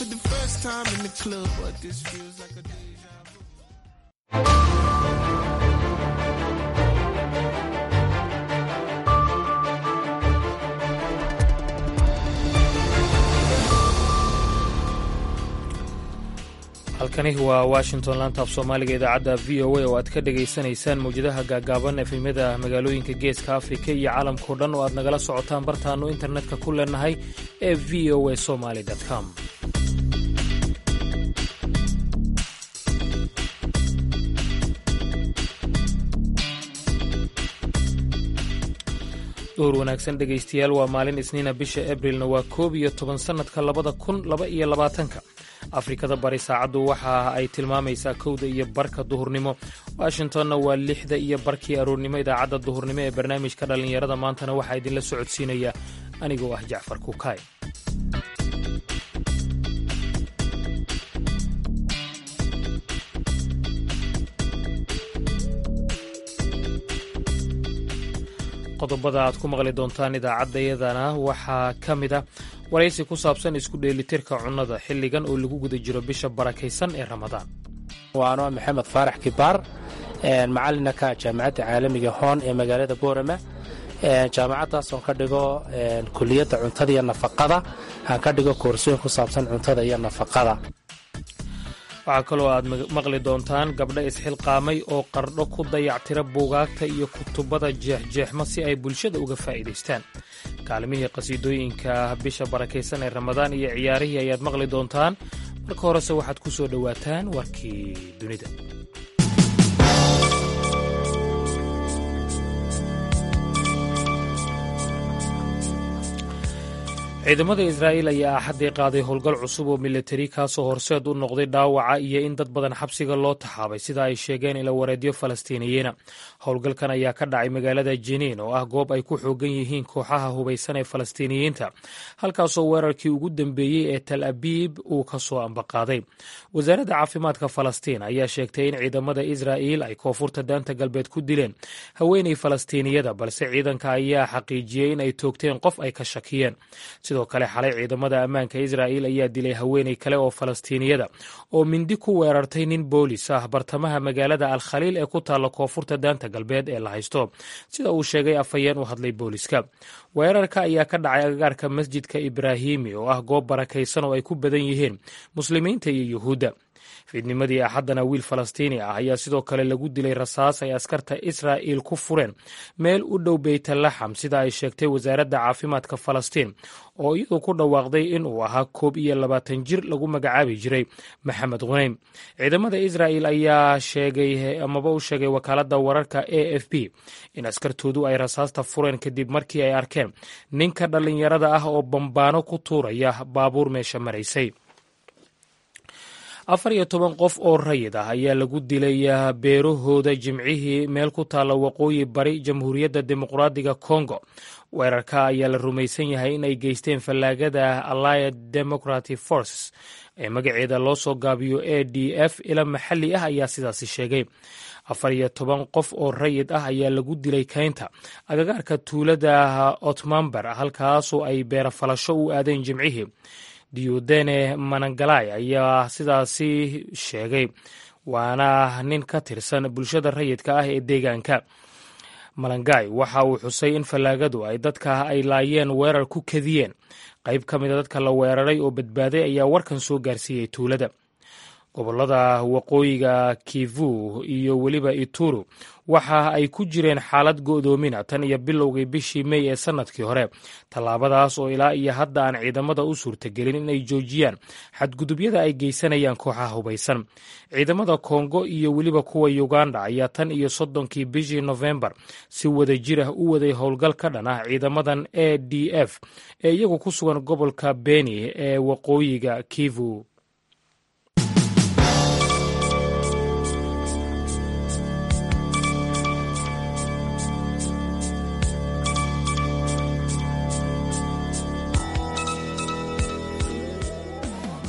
for the first time in the club, but this feels like a deja vu. halkani waa washington laantaaf soomaaliga idaacadda v o a oo aad ka dhegaysanaysaan mawjadaha gaagaaban efemyada magaalooyinka geeska afrika iyo caalamkao dhan oo aad nagala socotaan bartaannu internetka ku leenahay ee v o a somaly com duhur wanaagsan dhegaystayaal waa maalin isniina bisha abrilna waa koob iyo toban sannadka labada kun laba iyo labaatanka afrikada bari saacaddu waxa ay tilmaamaysaa kowda iyo barka duhurnimo washingtonna waa lixda iyo barkii aroornimo idaacadda duhurnimo ee barnaamijka dhallinyarada maantana waxaa idinla socodsiinaya anigoo ah jacfar kukaay qodobada aad ku maqli doontaan idaacaddayadana waxaa ka mid a waraysi ku saabsan isku dheelitirka cunnada xilligan oo lagu guda jiro bisha barakaysan ee ramadaan waano maxamed faarax kibaar macalina ka jaamacadda caalamiga hoon ee magaalada boorama jaamacaddaas oo ka dhigo kuliyadda cuntada iyo nafaqada aan ka dhigo koorsooyin ku saabsan cuntada iyo nafaqada waxaa kaloo aad maqli doontaan gabdho isxilqaamay oo qardho ku dayactira buugaagta iyo kutubada jeexjeexma si ay bulshada uga faa'iidaystaan kaalmihii qhasiidooyinka bisha barakaysan ee ramadaan iyo ciyaarihii ayaad maqli doontaan marka horese waxaad ku soo dhowaataan warkii dunida ciidamada israa'iil ayaa axaddii qaaday howlgal cusub oo milatari kaasoo horseed u noqday dhaawaca iyo in dad badan xabsiga loo taxaabay sida ay sheegeen ila wareedyo falastiiniyiina howlgalkan ayaa ka dhacay magaalada jiniin oo ah goob ay ku xoogan yihiin kooxaha hubaysan ee falastiiniyiinta halkaasoo weerarkii ugu dambeeyey ee tal abiib uu ka soo ambaqaaday wasaaradda caafimaadka falastiin ayaa sheegtay in ciidamada israa'iil ay koonfurta daanta galbeed ku dileen haweenay falastiiniyada balse ciidanka ayaa xaqiijiyey in ay toogteen qof ay ka shakiyeen sidoo kale xalay ciidamada ammaanka israa'iil ayaa dilay haweenay kale oo falastiiniyada oo mindi ku weerartay nin boolis ah bartamaha magaalada al khaliil ee ku taalla koonfurta daanta galbeed ee la haysto sida uu sheegay afhayeen u hadlay booliska weerarka ayaa ka dhacay agagaarka masjidka ibraahimi oo ah goob barakaysan oo ay ku badan yihiin muslimiinta iyo yuhuudda fiidnimadii axaddana wiil falastiini ah ayaa sidoo kale lagu dilay rasaas ay askarta israa'iil ku fureen meel u dhow beytalaxam sida ay sheegtay wasaaradda caafimaadka falastiin oo iyadu ku dhawaaqday in uu ahaa koob iyo labaatan jir lagu magacaabi jiray maxamed khuneym ciidamada israa'iil ayaa sheegay amaba u sheegay wakaaladda wararka a f b in askartoodu ay rasaasta fureen kadib markii ay arkeen ninka dhallinyarada ah oo bambaano ku tuuraya baabuur meesha maraysay afar iyo toban qof oo rayid ah ayaa lagu dilay beerahooda jimcihii meel ku taalla waqooyi bari jamhuuriyadda dimuqraadiga congo weerarka ayaa la rumaysan yahay in ay geysteen fallaagada allied democratic forces ee magaceeda loo soo gaabiyo a d f ila maxalli ah ayaa sidaasi sheegay afar iyo toban qof oo rayid ah ayaa lagu dilay keynta agagaarka tuulada otmamber halkaasoo ay beerafalasho u aadeen jimcihii diodene manangalay ayaa sidaasi sheegay waana nin ka tirsan bulshada rayidka ah ee deegaanka malangay waxa uu xusay in fallaagadu ay dadka ay laayeen weerar ku kadiyeen qayb ka mida dadka la weeraray oo badbaaday ayaa warkan soo gaarsiiyey tuulada gobollada waqooyiga kivu iyo weliba ituru waxa ay ku jireen xaalad go'doomina tan iyo bilowgii bishii mey ee sannadkii hore tallaabadaas oo ilaa iyo hadda aan ciidamada u suurtagelin inay joojiyaan xadgudubyada ay geysanayaan kooxaha hubaysan ciidamada kongo iyo weliba kuwa uganda ayaa tan iyo soddonkii bishii nofembar si wada jir ah u waday howlgal ka dhan ah ciidamadan a d f ee iyagu ku sugan gobolka beni ee waqooyiga kivu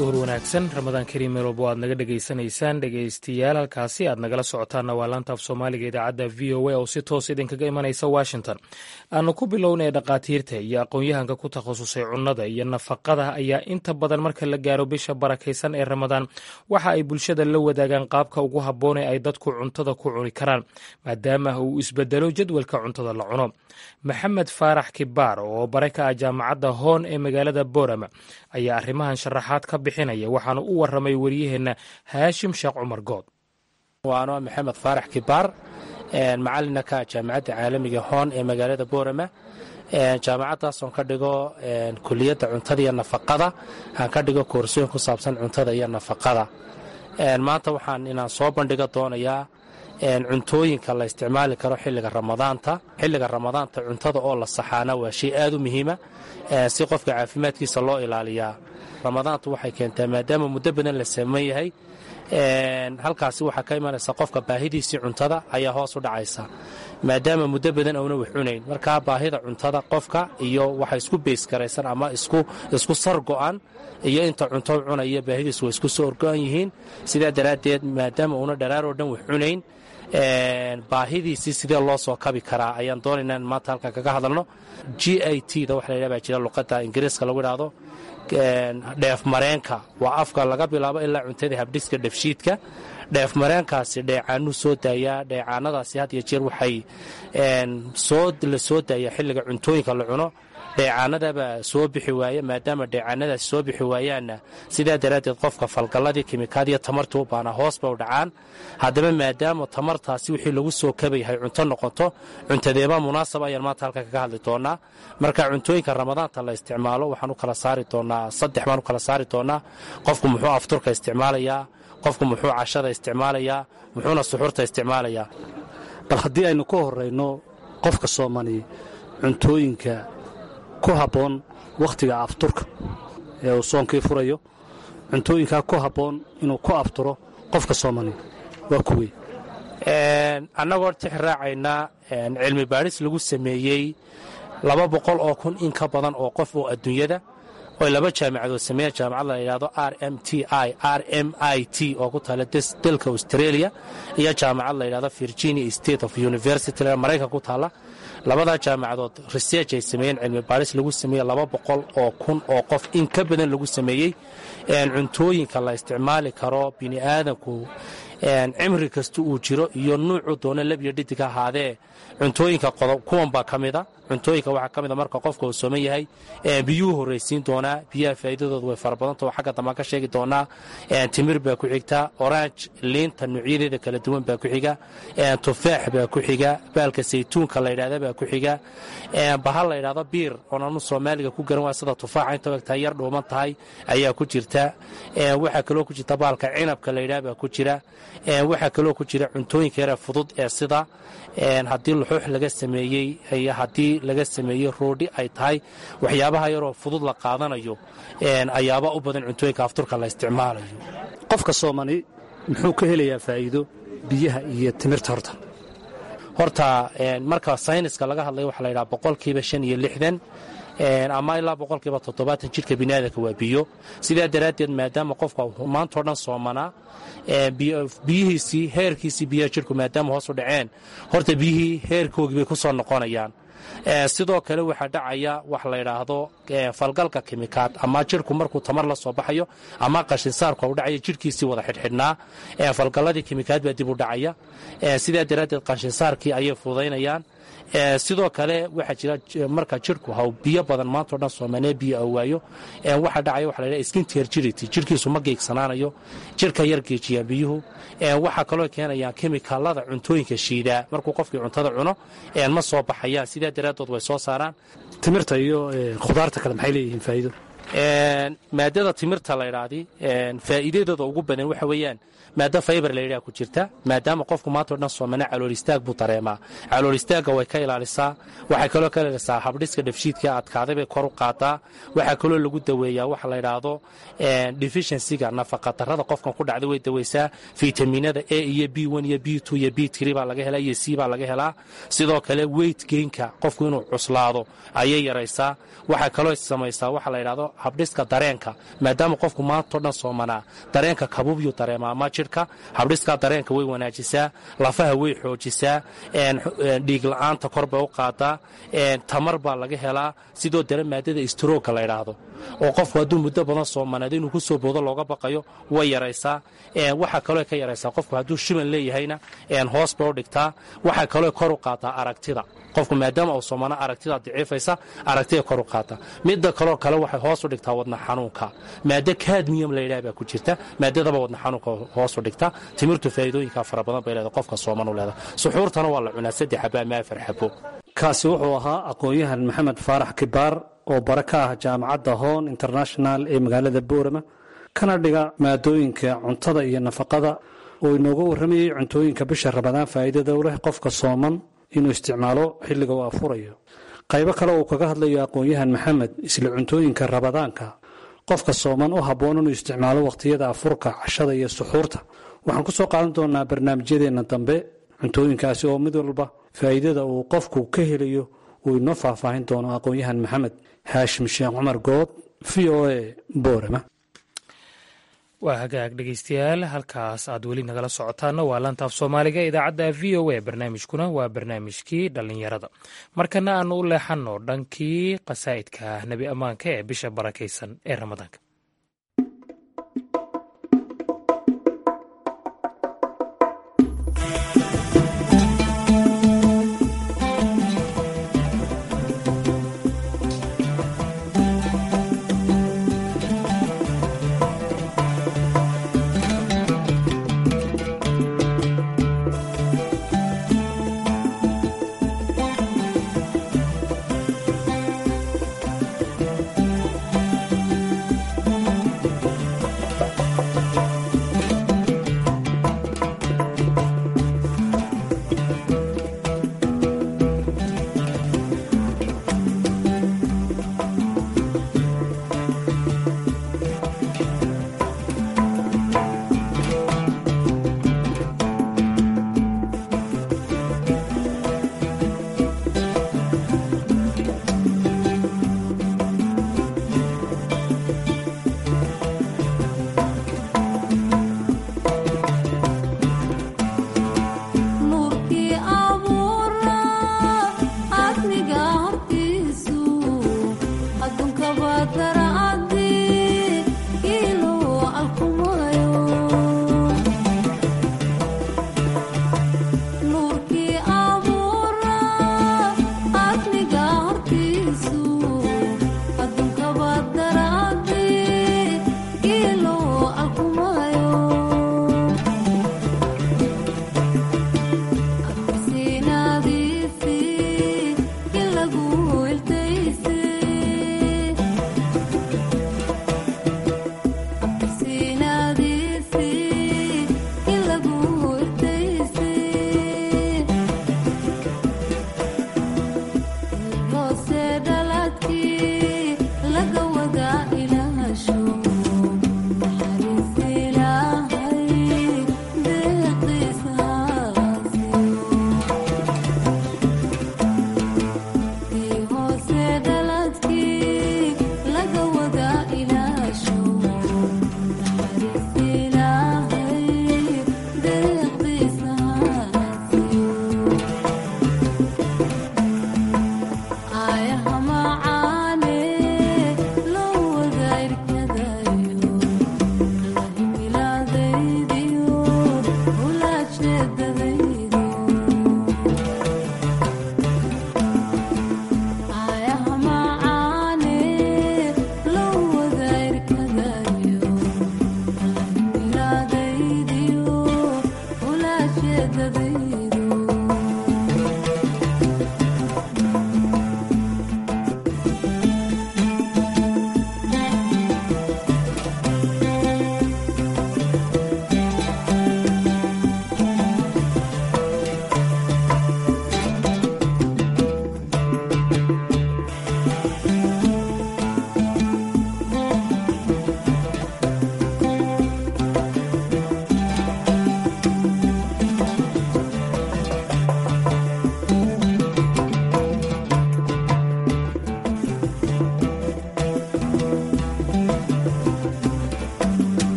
duhur wanaagsan ramadaan kariim meel walbo aad naga dhegaysanaysaan dhegaystayaal halkaasi aad nagala socotaanna waa laanta af soomaaliga idaacadda v o a oo si toos idinkaga imanaysa washington aanu ku bilownay dhakhaatiirta iyo aqoon-yahanka ku takhasusay cunnada iyo nafaqada ayaa inta badan marka la gaaro bisha barakaysan ee ramadaan waxa ay bulshada la wadaagaan qaabka ugu habboone ay dadku cuntada ku cuni karaan maadaama uu isbedelo jadwalka cuntada la cuno maxamed faarax kibaar oo bare ka ah jaamacadda hoon ee magaalada boorama ayaa arrimahan sharaxaad ka bixinaya waxaana u waramay waryaheenna haashim sheekh cumar good waano maxamed faarax kibaar macalina ka jaamacadda caalamiga hoon ee magaalada boorama jaamacadaasoon ka dhigo kuliyadda cuntada iyo nafaqada aan ka dhigo koorsooyin ku saabsan cuntada iyo nafaqada maanta waxaan inaan soo bandhiga doonayaa cuntooyinka la isticmaali karo xilliga ramadaanta xilliga ramadaanta cuntada oo la saxaana waa shay aad u muhiima si qofka caafimaadkiisa loo ilaaliyaa ramadaantu waxay keentaa maadaama muddo badan la saman yahay halkaasi waxaa ka imanaysa qofka baahidiisii cuntada ayaa hoos u dhacaysa maadaama muddo badan auna wax cunayn markaa baahida cuntada qofka iyo waxa isku beysgaraysan ama isku sar go'an iyo inta cunto cunaya baahidiisu way isku soo orgo'an yihiin sidaa daraaddeed maadaama uuna dharaaroo dhan wax cunayn baahidiisii sidee loo soo kabi karaa ayaan doonaynaa in maanta halkan kaga hadalno g i t da waxa la yidhaha baa jira luqadda ingiriiska lagu idhaahdo dheef mareenka waa afka laga bilaabo ilaa cuntada habdhiska dhefshiidka dheef mareenkaasi dheecaanuu soo daayaa dheecaanadaasi had iyo jeer waxay la soo daayaa xilliga cuntooyinka la cuno dheecaanadabaa soo bixi waaya maadaama dheecaanadaasi soo bixi waayaanna sidaa daraaddeed qofka falgalladii kimikaadiyo tamartii u baanaa hoos bay u dhacaan haddaba maadaama tamartaasi wixii lagu soo kabayhay cunto noqoto cuntadeeba munaasaba ayaan maanta halkan kaga hadli doonaa marka cuntooyinka ramadaanta la isticmaalo waxaan u kala saari doonaa saddex baan u kala saari doonaa qofku muxuu afturka isticmaalayaa qofku muxuu cashada isticmaalayaa muxuuna suxuurta isticmaalayaa bal haddii aynu ka horrayno qofka soomani cuntooyinka ku habboon wakhtiga afturka ee uu soonkii furayo cuntooyinkaa ku habboon inuu ku afturo qofka soomani waa kuwey annagoo tix raacaynaa cilmi baadhis lagu sameeyey laba boqol oo kun in ka badan oo qof oo adduunyada oy laba jaamacadood sameeyeen jaamacad la yidhahdo r m t i r m i t oo ku taala dalka australia iyo jaamacad la yidhahdo virginia state of university maraykan ku taalla labadaa jaamacadood research ay sameeyeen cilmi baadhis lagu sameeyey laba boqol oo kun oo qof in ka badan lagu sameeyey cuntooyinka la isticmaali karo bini aadanku cimri kasta uu jiro iyo nuucu doona labyo dhidig ahaadee cuntooyinka kuwan baa ka mida cuntooyinka waxaa ka mida marka qofka uu sooman yahay biyuu horraysiin doonaa biyaha faa'iidadooda way fara badanta oo xagga dambaan ka sheegi doonaa timir baa ku xigta orange liinta nuucyadeeda kala duwan baa ku xiga tufaax baa ku xiga baalka saytuunka la yidhahda baa ku xiga bahal la yidhahdo biir oon anu soomaaliga ku garan waa sida tufaaxa inta egtahay yar dhuuman tahay ayaa ku jirta waxaa kaloo ku jirta baalka cinabka la yidhaha baa ku jira waxaa kaloo ku jira cuntooyinka yare fudud ee sida haddii luxuux laga sameeyey iyo haddii laga sameeyey roodhi ay tahay waxyaabaha yaroo fudud la qaadanayo ayaaba u badan cuntooyinka afturka la isticmaalayo qofka soomani muxuu ka helayaa faa'iido biyaha iyo timirta horta horta marka sayniska laga hadlaya waxaa la yidhaha boqolkiiba shan iyo lixdan ama ilaa boqolkiiba toddobaatan jidhka biniaadanka waa biyo sidaa daraaddeed maadaama qofka maantao dhan soomanaa biyihiisii heerkiisii biyaha jidhku maadaama hoos u dhaceen horta biyihii heerkoogii bay ku soo noqonayaan sidoo kale waxaa dhacaya wax la yidhaahdo falgalka kimikaad ama jidhku markuu tamar la soo baxayo ama qashinsaarku u dhacaya jidhkiisii wada xidhxidhnaa falgalladii kimikaad baa dib u dhacaya sidaa daraaddeed qashinsaarkii ayay fudaynayaan sidoo kale waxaa jira marka jidhku haw biyo badan maantao dhan soomaanee biyo a waayo waxaa dhacaya waxa la ydhaha skinterjirity jidhkiisu ma geegsanaanayo jidhka yar geejiyaan biyuhu waxaa kaloo keenayaan kemikaalada cuntooyinka shiidaa markuu qofkii cuntada cuno ma soo baxayaan sidaa daraaddood way soo saaraan timirta iyo khudaarta kale maxay leeyihiin faa'iido maadada timirta la ydhaahdi faa'iidadooda ugu badan waxa weeyaan maado faybar la yidhaha ku jirta maadaama qofku maantao dhan soomana calool istaag buu dareemaa calool istaagga way ka ilaalisaa waxay kaloo ka ilaalisaa habdhiska dhefshiidka adkaaday bay kor u qaadaa waxaa kaloo lagu daweeyaa waxa la yidhaahdo deficiencyga nafaqadarrada qofkan ku dhacday way daweysaa fitaminada a iyo b iyo b iyo b baa laga helaa iyo c baa laga helaa sidoo kale weyt geynka qofku inuu cuslaado ayay yaraysaa waxay kaloo samaysaa waxa la yidhahdo habdhiska dareenka maadaama qofku maantao dhan soomanaa dareenka kabuubyuu dareemaa ama jidhka habdhiska dareenka way wanaajisaa lafaha way xoojisaa dhiig la-aanta kor bay u qaadaa tamar baa laga helaa sidoo dale maadada istroogka la ydhaahdo oo qofku hadduu muddo badan soomanaado inuu ku soo boodo looga baqayo way yaraysaa waxaa kaloo ka yaraysaa qofku hadduu shiban leeyahayna hoos bay u dhigtaa waxaa kaloo kor u qaataa aragtida qofku maadaama uu soomana aragtida daciifaysa aragtida kor u qaata midda kaloo kale waxay hoos u dhigtaa wadna xanuunka maado kadmiyam layidhaha baa ku jirta maadadaba wadna xanuunka hoos u dhigta timirtu faa'iidooyinka fara badan bay leedahay qofka sooman u leedahay suxuurtana waa la cunaa saddex xabo ama afar xabo kaasi wuxuu ahaa aqoon-yahan maxamed faarax kibaar oo bare ka ah jaamacadda hoon international ee magaalada boorama kana dhiga maadooyinka cuntada iyo nafaqada oo inooga warramayay cuntooyinka bisha rabadaan faa'iidada u leh qofka sooman inuu isticmaalo xilliga uu afurayo qaybo kale uu kaga hadlayo aqoon-yahan maxamed isla cuntooyinka rabadaanka qofka sooman u habboon inuu isticmaalo wakhtiyada afurka cashada iyo suxuurta waxaan ku soo qaadan doonaa barnaamijyadeenna dambe cuntooyinkaasi oo mid walba faa'iidada uu qofku ka helayo uu inoo faahfaahin doono aqoon-yahan maxamed haashim sheekh cumar good v o a boorama waa hagaag dhegeystayaal halkaas aad weli nagala socotaana waa laantaaf soomaaliga idaacadda v o a barnaamijkuna waa barnaamijkii dhallinyarada markana aanu u leexanno dhankii qasaa'idka nebi ammaanka ee bisha barakaysan ee ramadaanka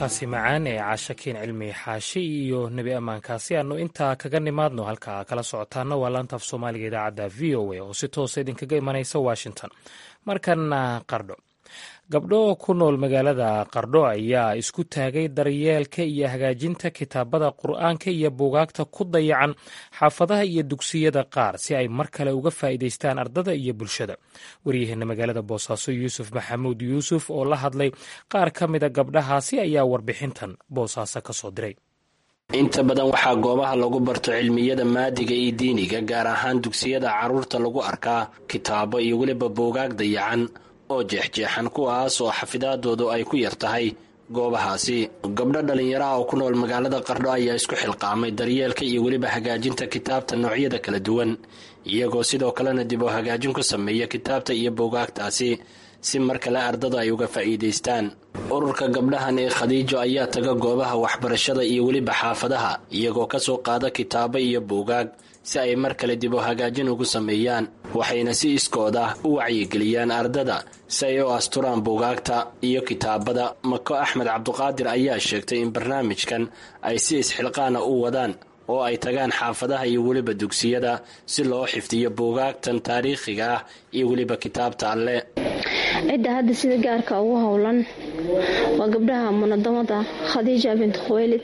codkaasi macaan ee caashakiin cilmi xaashi iyo nebi ammaankaasi aanu intaa kaga nimaadno halka kala socotaana waa laantaaf soomaaliga idaacadda v o a oo si toosa idinkaga imanaysa washington markana qardho gabdho ku nool magaalada qardho ayaa isku taagay daryeelka iyo hagaajinta kitaabada qur'aanka iyo buugaagta ku dayacan xaafadaha iyo dugsiyada qaar si ay mar kale uga faa'iidaystaan ardada iyo bulshada waryaheena magaalada boosaaso yuusuf maxamuud yuusuf oo la hadlay qaar ka mida gabdhahaasi ayaa warbixintan boosaaso ka soo diray inta badan waxaa goobaha lagu barto cilmiyada maadiga iyo diiniga gaar ahaan dugsiyada carruurta lagu arkaa kitaabo iyo weliba buugaag dayacan oo jeexjeexan kuwaas oo xafidaadoodu ay ku yar tahay goobahaasi gabdho dhallinyaraha oo ku nool magaalada qardho ayaa isku xilqaamay daryeelka iyo weliba hagaajinta kitaabta noocyada kala duwan iyagoo sidoo kalena dib oo hagaajin ku sameeya kitaabta iyo buugaagtaasi si mar kale ardada ay uga faa'iidaystaan ururka gabdhahan ee khadiijo ayaa taga goobaha waxbarashada iyo weliba xaafadaha iyagoo ka soo qaada kitaabo iyo buugaag si ay mar kale dib oo hagaajin ugu sameeyaan waxayna si iskooda u wacyigeliyaan ardada si ay u asturaan buugaagta iyo kitaabada mako axmed cabduqaadir ayaa sheegtay in barnaamijkan ay si isxilqaana u wadaan oo ay tagaan xaafadaha iyo weliba dugsiyada si loo xifdiyo buugaagtan taariikhiga ah iyo weliba kitaabta alle cidda hadda sida gaarka ugu howlan waa gabdhaha munadamada khadiija bint khuweylid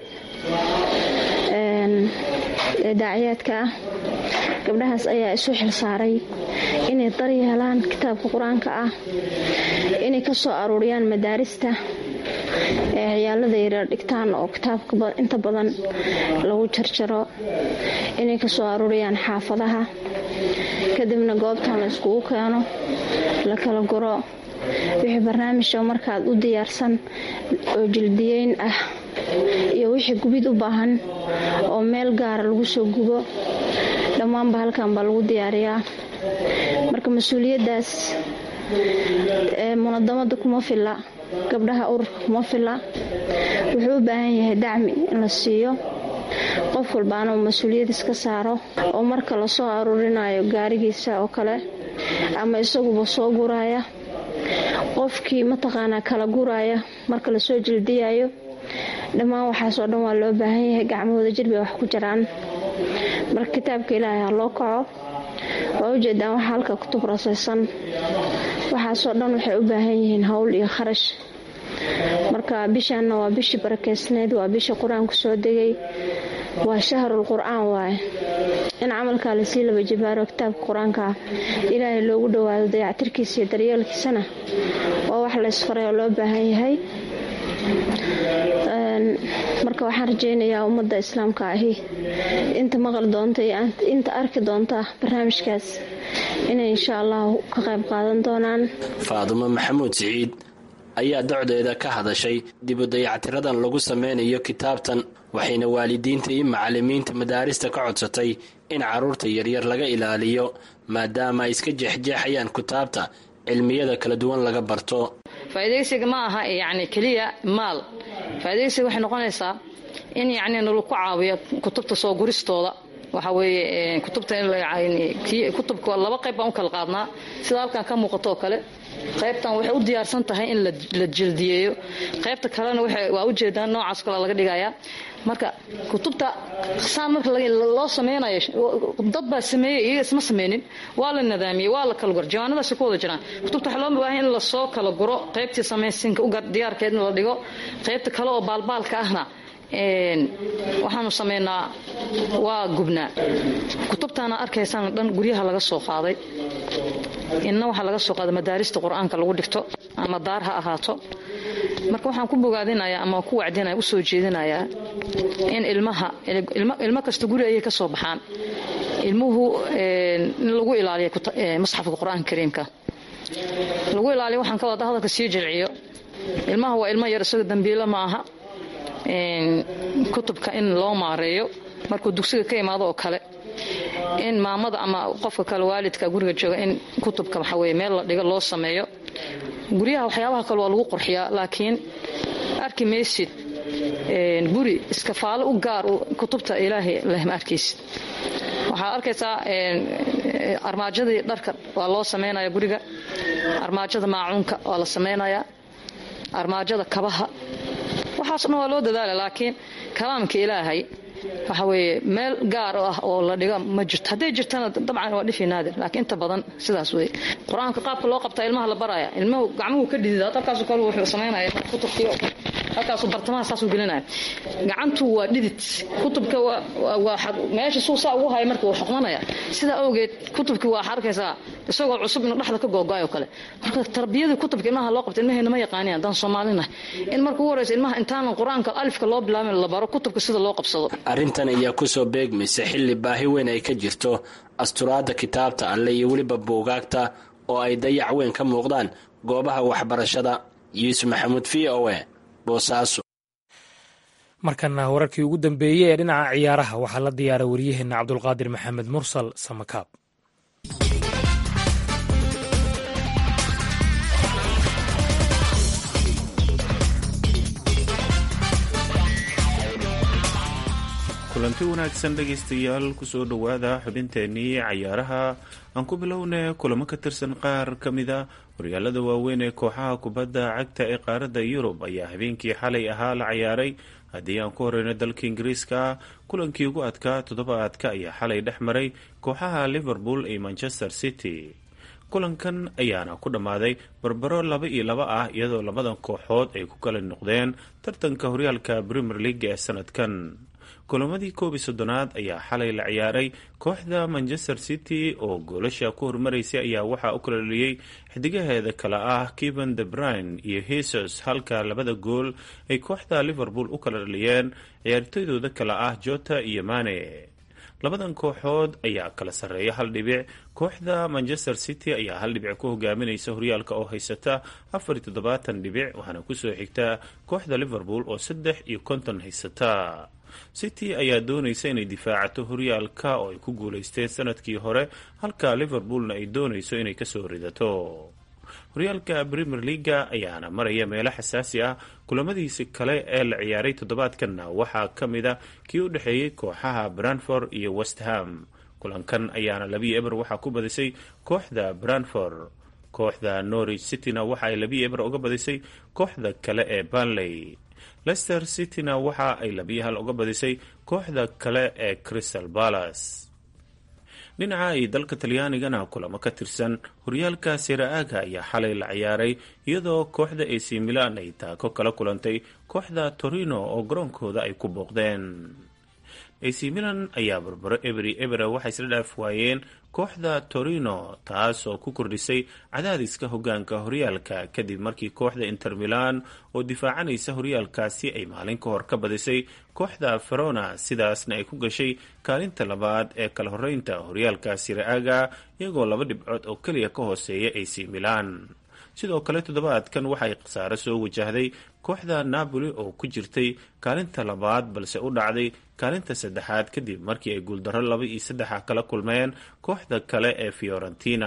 ee daaciyaadka ah gabdhahaas ayaa isu xil saaray inay daryeelaan kitaabka qur-aanka ah inay ka soo aruuriyaan madaarista ee ciyaalada yaryar dhigtaan oo kitaabka inta badan lagu jarjaro inay ka soo aruuriyaan xaafadaha kadibna goobtan la iskugu keeno la kala guro wixii barnaamijka markaad u diyaarsan oo jildiyeyn ah iyo wixii gubid u baahan oo meel gaara lagu soo gubo dhammaanba halkan baa lagu diyaariyaa marka mas-uuliyaddaas ee munadamada kuma filla gabdhaha ururka kuma filla wuxuu u baahan yahay dacmi in la siiyo qof walbaana uu mas-uuliyad iska saaro oo marka lasoo aruurinayo gaarigiisa oo kale ama isaguba soo guraya qofkii mataqaanaa kala guraya marka lasoo jildiyayo dhammaan waxaasoo dhan waa loo baahan yahay gacmahooda jirbay wax ku jiraan marka kitaabka ilaahay ha loo kaco waa ujeedaan waxa halka kutub rasaysan waxaasoo dhan waxay u baahan yihiin howl iyo kharash marka bishaanna waa bishii barakeysneyd waa bisha qur-aanku soo degay waa shahrul qur-aan waaye in camalkaa lasii laba jibaaro kitaabka qur-aanka ilaahay loogu dhowaado dayactirkiisa iyo daryeelkiisana waa wax laysfaray oo loo baahan yahay marka waxaan rajaynayaa ummadda islaamka ahi inta maqal doonta iyo inta arki doonta barnaamijkaas inay insha allahu ka qayb qaadan doonaan faadumo maxamuud siciid ayaa docdeeda ka hadashay dibu dayactiradan lagu sameynayo kitaabtan waxayna waalidiinta iyo macalimiinta madaarista ka codsatay in carruurta yaryar laga ilaaliyo maadaama ay iska jeexjeexayaan kitaabta cilmiyada kala duwan laga barto faa'iidaysiga ma aha yacni keliya maal faa'iidaysiga waxay noqonaysaa in yacni nalagu caawiyo kutubta soo guristooda waxa weeye kutubta kutubka laba qayb baan u kala qaadnaa sida halkan ka muuqato oo kale qaybtan waxay u diyaarsan tahay in la jildiyeeyo qaybta kalena waa ujeedaan noocaas kale laga dhigayaa marka kutubta saan marka loo sameynayo dad baa sameeyey iyaga isma sameynin waa la nadaamiyey waa la kala guro jawaanadaasi ku wada jiraan kutubta waxaa loo baahan in lasoo kala guro qaybtii samaysinka diyaarkeed in la dhigo qaybta kale oo baalbaalka ahna waxaanu sameynaa waa gubnaa kutubtaana arkaysaan dhan guryaha laga soo qaaday inna waxaa laga soo qaaday madaarista qur-aanka lagu dhigto ama daar ha ahaato marka waxaan ku bogaadinayaa ama ku wacdinaya usoo jeedinayaa in ilmaha ilmo kasta guri ayay ka soo baxaan ilmuhu in lagu ilaaliyo musxafka qur-aanka kariimka lagu ilaaliyo waxaan ka wada hadalka sii jilciyo ilmaha waa ilmo yar isaga dambiilo ma aha kutubka in loo maareeyo markuu dugsiga ka imaado oo kale in maamada ama qofka kale waalidka guriga jooga in kutubka waxa weye meel la dhigo loo sameeyo guryaha waxyaabaha kale waa lagu qurxiyaa laakiin arki maysid guri iskafaalo u gaar kutubta ilaahay leh ma arkaysid waxaad arkaysaa armaajadii dharka waa loo samaynaya guriga armaajada maacuunka waa la samaynayaa armaajada kabaha waxaas dhan waa loo dadaala laakiin kalaamka ilaahay waxa weeye meel gaar ah oo la dhiga ma jirto hadday jirtana dabcan waa dhifi naadir laakiin inta badan sidaas wey qur-aanka qaabka loo qabtaa ilmaha la baraya ilmuhu gacmuhu ka dhidida halkaasu kale wuxuu samaynaya kutubkii halkaasu bartamaha saasuu gelinaya gacantu waa dhidid kutubka waa meesha suu saa ugu haya marka wuu xoqmanaya sidaa awgeed kutubkii waa arkaysaa isagoo cusub inuu dhexda ka googoayo kale marka tarbiyadii kutubka ilmaha loo qabta ilmaheena ma yaqaaniyan haddaan soomaalina in marka ugu horeysa ilmaha intaanan qur-aanka alifka loo bilaabin la baro kutubka sida loo qabsado arrintan ayaa kusoo beegmaysa xilli baahi weyn ay ka jirto asturaadda kitaabta alle iyo weliba buugaagta oo ay dayac weyn ka muuqdaan goobaha waxbarashada yuusuf maxamuud v o e boosaaso markana wararkii ugu dambeeyey ee dhinaca ciyaaraha waxaa la diyaaray waryaheena cabdulqaadir maxamed mursal samakaab kulanti wanaagsan dhegaystayaal kusoo dhowaada xubinteennii cayaaraha aan ku bilowna kulamo ka tirsan qaar ka mida horyaalada waaweyn ee kooxaha kubadda cagta ee qaaradda yurub ayaa habeenkii xalay ahaa la cayaaray haddii aan ku horeyno dalka ingiriiska kulankii ugu adkaa toddobaadka ayaa xalay dhex maray kooxaha liverpool iyo manchester city kulankan ayaana ku dhammaaday barbaro laba iyo laba ah iyadoo labadan kooxood ay ku kala noqdeen tartanka horyaalka premier league ee sanadkan kulamadii koob iyo soddonaad ayaa xalay la ciyaaray kooxda manchester city oo goolasha ku hormaraysay ayaa waxaa u kala dhaliyey xidigaheeda kale ah keven de brine iyo hesus halka labada gool ay kooxda liverpool u kala dhaliyeen ciyaartoydooda kale ah jota iyo mane labadan kooxood ayaa kala sarreeya hal dhibic kooxda manchester city ayaa hal dhibic ku hogaaminaysa horyaalka oo haysata afar iyo toddobaatan dhibic waxaana kusoo xigta kooxda liverpool oo saddex iyo konton haysata city ayaa doonaysa inay difaacato horyaalka oo ay ku guulaysteen sanadkii hore halka liverpoolna ay doonayso inay kasoo ridato horyaalka premier leaga ayaana maraya meelo xasaasi ah kulamadiisi kale ee la ciyaaray toddobaadkanna waxaa ka mid a kii u dhexeeyey kooxaha branford iyo westham kulankan ayaana labiyo eber waxaa ku badisay kooxda branford kooxda norwich cityna waxa ay labiyo eber uga badisay kooxda kale ee banley leicester cityna waxa ay labiyo hal uga badisay kooxda kale ee crystal balas dhinaca ay dalka talyaanigana kulamo ka tirsan horyaalka sera-aaga ayaa xalay la ciyaaray iyadoo kooxda ac milan ay taako kala kulantay kooxda torino oo garoonkooda ay ku booqdeen ac milan ayaa barbaro eberi ebera waxay isla dhaaf waayeen kooxda torino taas oo ku kordhisay cadaadiska hogaanka horyaalka kadib markii kooxda inter milan oo difaacanaysa horyaalkaasi ay maalin ka hor ka badisay kooxda ferona sidaasna ay ku gashay kaalinta labaad ee kala horeynta horyaalka sira-aaga iyagoo laba dhibcood oo keliya ka hooseeya ac milan sidoo kale toddobaadkan waxay khasaaro soo wajahday kooxda napoli oo ku jirtay kaalinta labaad balse u dhacday kaalinta saddexaad kadib markii ay guuldarro laba iyo saddexa kala kulmeen kooxda kale ee fiorentina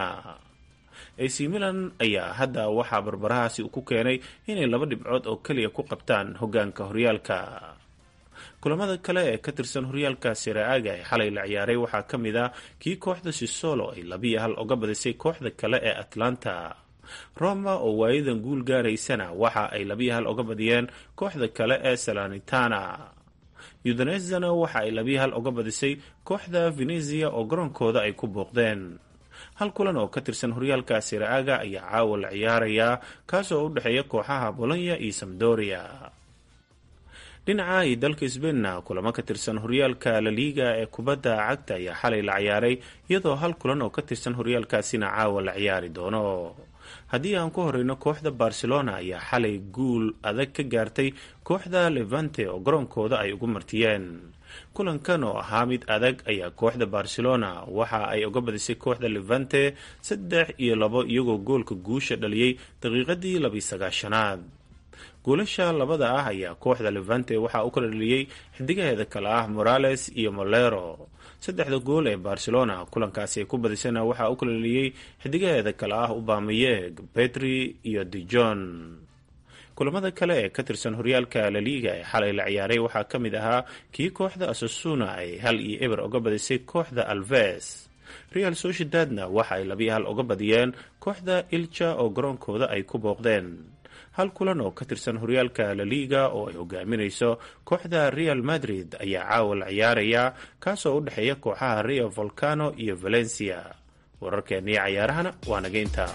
ac milan ayaa hadda waxaa barbarahaasi ku keenay inay laba dhibcood oo keliya ku qabtaan hogaanka horyaalka kulamada kale ee ka tirsan horyaalka sera-aaga ee xalay la ciyaaray waxaa ka mid ah kii kooxda sisolo ay labiyo hal uga badisay kooxda kale ee atlanta roma oo waayadan guul gaaraysana waxa ay labiyo hal uga badiyeen kooxda kale ee salanitana udanezana waxa ay labiyo hal uga badisay kooxda venezia oo garoonkooda ay ku booqdeen hal kulan oo ka tirsan horyaalka sera-aaga ayaa caawa la ciyaarayaa kaasoo u dhexeeya kooxaha bolonya iyo samdoria dhinaca iyo dalka sbainna kulamo ka tirsan horyaalka laliiga ee kubadda cagta ayaa xalay la ciyaaray iyadoo hal kulan oo ka tirsan horyaalkaasina caawa la ciyaari doono haddii aan ku horeyno kooxda barcelona ayaa xalay guul adag ka gaartay kooxda levante oo garoonkooda ay ugu martiyeen kulankan oo ahaa mid adag ayaa kooxda barcelona waxa ay uga badisay kooxda levante saddex iyo labo iyagoo goolka guusha dhaliyey daqiiqadii labiyi sagaashanaad goolasha labada ah ayaa kooxda levante waxaa u kala dhaliyey xidigaheeda kale ah morales iyo molero saddexda gool ee barcelona kulankaasi ay ku badisana waxaa u kala dhaliyey xidigaheeda kale ah ubameyeg petri iyo dijon kulamada kale ee ka tirsan horyaalka laliiga ee xalay la ciyaaray waxaa ka mid ahaa kii kooxda asasuna ay hal iyo eber uga badisay kooxda alves real sociedadna waxa ay labiyo hal uga badiyeen kooxda ilja oo garoonkooda ay ku booqdeen hal kulan oo ka tirsan horyaalka laliga oo ay hogaaminayso kooxda real madrid ayaa caawa la ciyaaraya kaasoo u dhexeeya kooxaha rio volcano iyo valencia wararkeennii cayaarahana waa naga intaa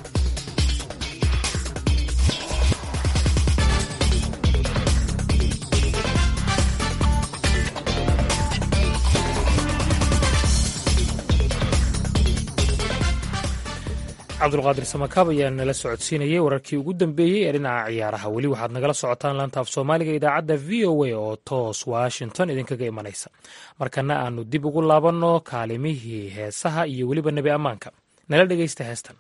cabdulqaadir samakaab ayaa nala socodsiinayay wararkii ugu dambeeyey ee dhinaca ciyaaraha weli waxaad nagala socotaan laanta af soomaaliga idaacadda v o a oo toos washington idinkaga imanaysa markana aanu dib ugu laabanno kaalimihii heesaha iyo weliba nebi ammaanka nala dhegaysta heestan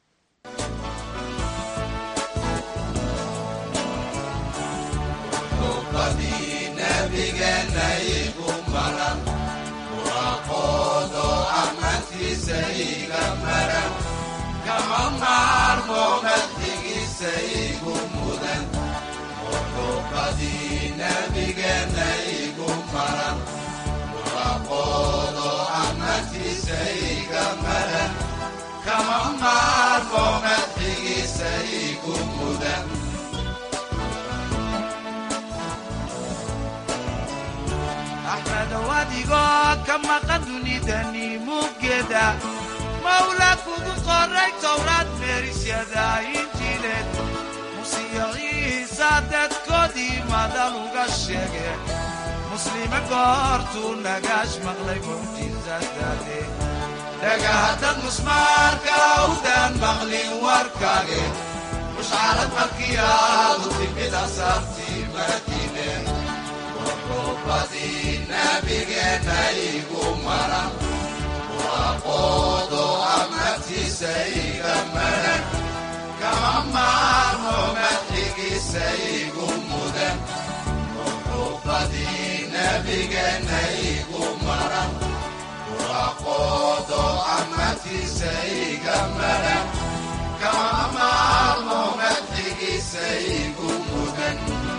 axmedow adigoo ka maqan dunidani muggeeda mawla kugu qoray towraad meerisyada injiileed musiyo ciisa dadkoodii madal uga sheege muslime goortuu nagaash maqlay mucjizadaade dhagahaddad musmaarka awdaan maqlin warkaage mushcarad markii aadu timid asaartii madiine wuxuubadii nabigeenna igu maran waaqoodo amatiisa iga maran kama maarmo madxigiisa igu mudan wuxuubadii nabigeenna igu maran waaqoodo amatiisa iga maran kama maarmo madxigiisa igu mudan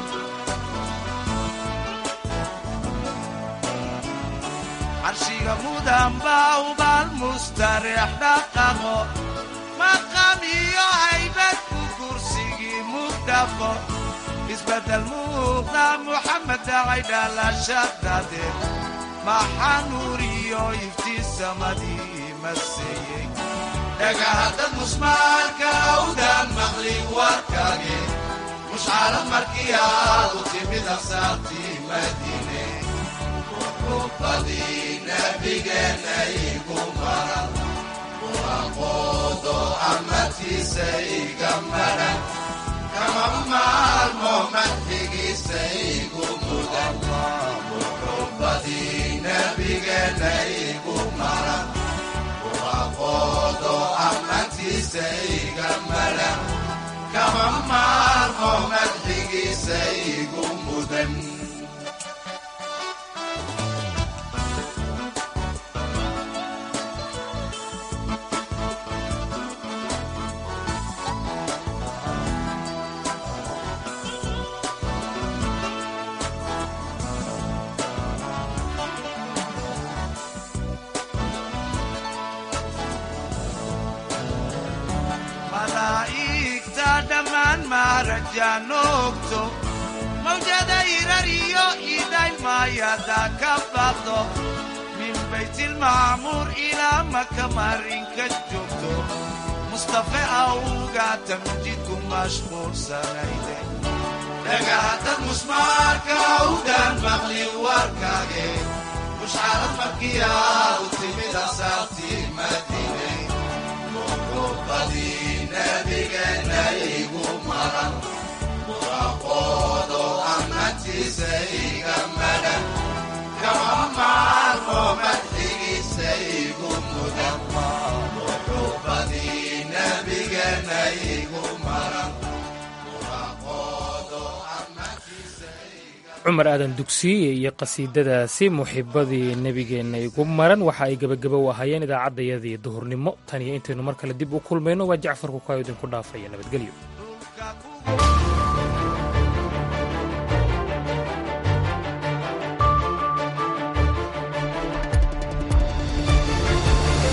carshiga mudan baa ubaal mustareex dhaqaqo maqam iyo haybad ku kursigii mugdhaqo isbeddel muuqda muxamed dhacay dhalashadade maxaa nuur iyo iftiin samadii maseeyey dhagahaddad musmaarka awdaan maqlin warkage mushcarad markii aadu timid asaartii madiine wuxuubadii nabigeenna igu maran waaqoodo amatiisa iga maran kama maalmo madxigiisa igu mudan wuxuubadii nabigeenna igu maran waaqoodo amatiisa iga maran kama maalmo madxigiisa igu mudan malaa'igta dhammaan maarajaanoogto mawjada irar iyo iday maayada ka baqdo min baytilmacmuur ilaa maka marinka joogto mustafe awga tamjidku mashquulsanayde dhagahaddad musmaarka awdaan maqlin warkage mushcarad markii aadu timid asaartii madiine wuxuubadii nabigeenna igu maran waaqoodo amatiisa iga maran kama maalmo madxigiisa igu mudan wuxuubadii nabigeenna igu maran cumar aadan dugsiye iyo qasiidadaasi muxibadii nebigeenna igu maran waxa ay gebageba u ahaayeen idaacaddayadii duhurnimo tan iyo intaynu mar kale dib u kulmayno waa jacfarku kaa idinku dhaafaya nabadgelyo